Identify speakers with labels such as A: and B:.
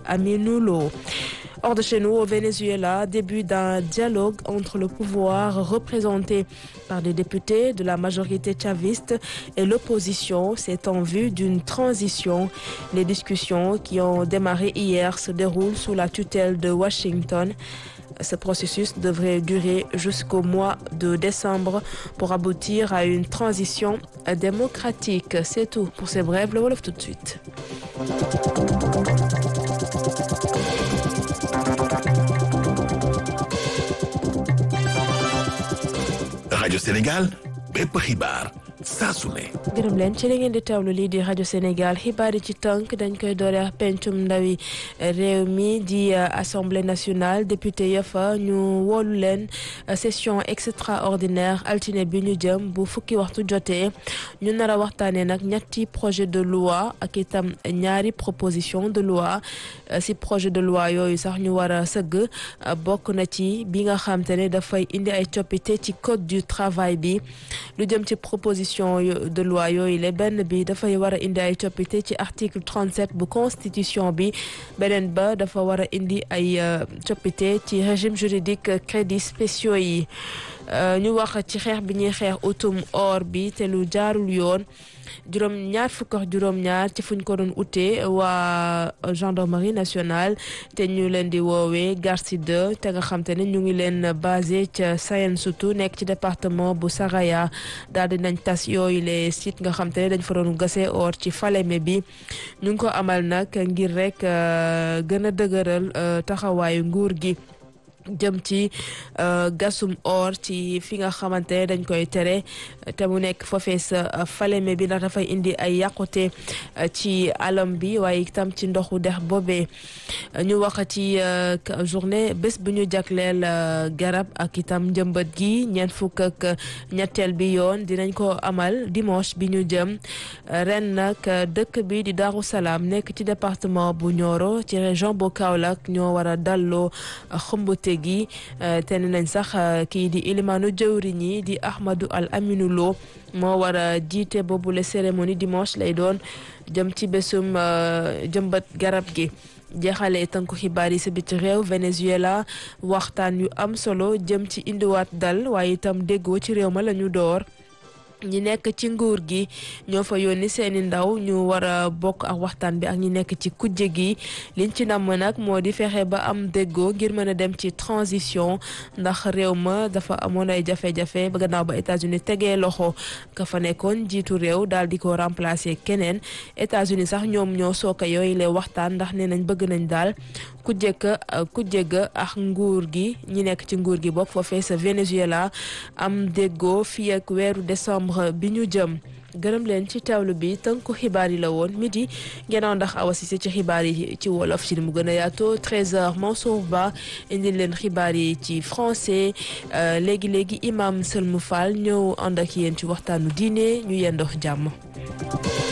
A: Aminou Lo. Hors de chez nous, au Venezuela, début d'un dialogue entre le pouvoir représenté par des députés de la majorité chaviste et l'opposition. C'est en vue d'une transition. Les discussions qui ont démarré hier se déroulent sous la tutelle de Washington. Ce processus devrait durer jusqu'au mois de décembre pour aboutir à une transition démocratique. C'est tout pour ces brèves. Le Wolof tout de suite.
B: rajo Sénégal bépp xibaar saa su ne.
A: gërëm leen ci li ngeen di teewlu lii di rajo Sénégal xibaar yi ci tënk dañ koy doore ak pencum ndawi réew mi di assemblée nationale député ya fa ñu woolu leen session extraordinaire altine bi ñu jëm bu fukki waxtu jotee ñu nar a waxtaanee nag ñetti projet de loi ak itam ñaari proposition de loi si projet de loi yooyu sax ñu war a sëgg bokk na ci bi nga xam te ne dafay indi ay coppite ci code du travail bi lu jëm ci proposition de loi yooyu le benn bi dafay war a indi ay coppite ci article 37 bu constitution bi beneen ba dafa war a indi ay coppite ci régime juridique crédits spéciaux yi ñu wax ci xeex bi ñuy xeex utum or bi te lu jaarul yoon juróom ñaar fukk ak juróom ñaar ci fuñ ko doon utee waa gendarmerie nationale te ñu leen di woowee Garci 2 te nga xam te ne ñu ngi leen basé ca Sayen Soutou nekk ci département bu Saraya daal di nañ tas yooyu les sites nga xam te ne dañ fa doon gasee or ci Falémé bi ñu ngi ko amal nag ngir rek gën a dëgëral taxawaayu nguur gi jëm ci gasum or ci fi nga xamante ne dañ koy tere te mu nekk foofee sa Falémé bi ndax dafay indi ay yàqute ci alam bi waaye itam ci ndoxu dex boobee ñu wax ci journée bés bu ñu jagleel garab ak itam njëmbat gi ñeent fukk ak ñetteel bi yoon dinañ ko amal dimanche bi ñu jëm ren nag dëkk bi di Darou Salaam nekk ci département bu Nioro ci région bu Kaolack ñoo war a dalloo xëmbute gi te ne nañ sax kii di ilimaanu jëwriñ yi di Ahmadou Al Aminou Lo moo war a jiite boobule cérémonie dimanche lay doon jëm ci bésum jëmbat garab gi jeexale tënku xibaar yi si biti réew Venezuela waxtaan yu am solo jëm ci indiwaat dal waaye itam déggoo ci réew ma la ñu door ñi nekk ci nguur gi ñoo fa yónni seeni ndaw ñu war a bokk ak waxtaan bi ak ñi nekk ci kujje gi liñ ci namm nag moo di fexe ba am déggoo ngir mën a dem ci transition ndax réew ma dafa amoon ay jafe-jafe ba gannaaw ba États-Unis tegee loxo ka fa nekkoon jiitu réew daal di ko remplacer keneen États-Unis sax ñoom ñoo sooka yooyu lay waxtaan ndax nee nañ bëgg nañ daal ku jëkk ku jëgg ak nguur gi ñi nekk ci nguur gi bokk foofee sa Venezuela am déggoo fii ak weeru décembre bi ñu jëm gërëm leen ci teewlu bi tënku xibaar yi la woon midi ngeenaaw ndax Awa Cissé ci xibaar yi ci wolof ci li mu gën a yaatoo 13h Mansour Ba indil leen xibaar yi ci français léegi léegi imam Selmou Fall ñëw ànd ak yéen ci waxtaanu diine ñu yendox jàmm